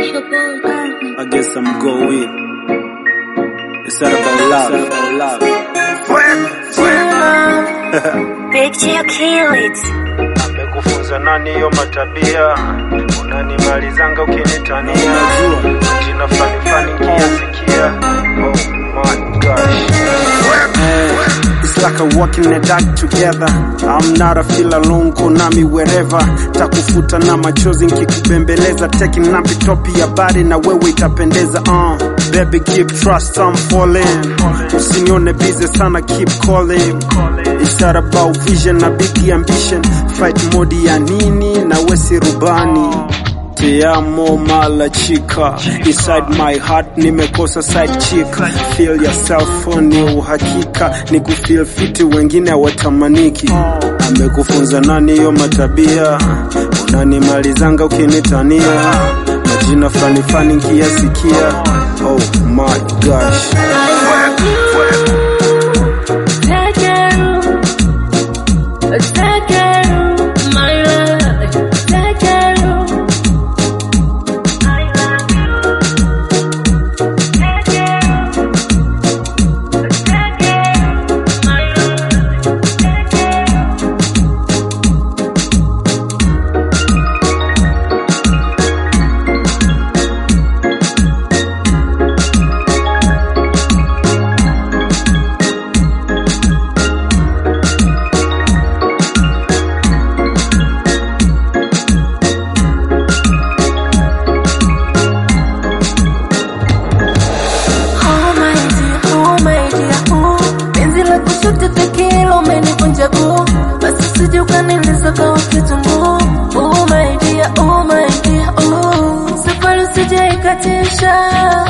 I guess I'm going. It's all about love. It's all about love. Picture kill it. Amekufunza nani hiyo matabia? Unanimalizanga ukinitania Unajua. jina fani fani kiasikia. Oh my gosh. It's like a walking in the dark together. I'm not a feel alone, konami wherever. Takufuta na machozi nkikubembeleza, taking napi topi ya bari na wewe itapendeza. Uh, baby keep trust, I'm falling. Usinione busy sana, keep calling. It's all about vision na big ambition. Fight mode ya nini na wesi rubani. Te amo mala chica Inside my heart nimekosa side chick Feel yourself ni uhakika Ni kufeel fiti wengine hawatamaniki Amekufunza nani hiyo matabia Unanimalizanga ukinitania Majina fani fani nkiyasikia Oh my gosh Oh my dear, oh my dear, oh. Penzi la kushoto tekelo umenivunja guu, basi usije ukaniuliza kwa kitunguu. Oh my dear, oh my dear, oh. Safari usije ikatisha,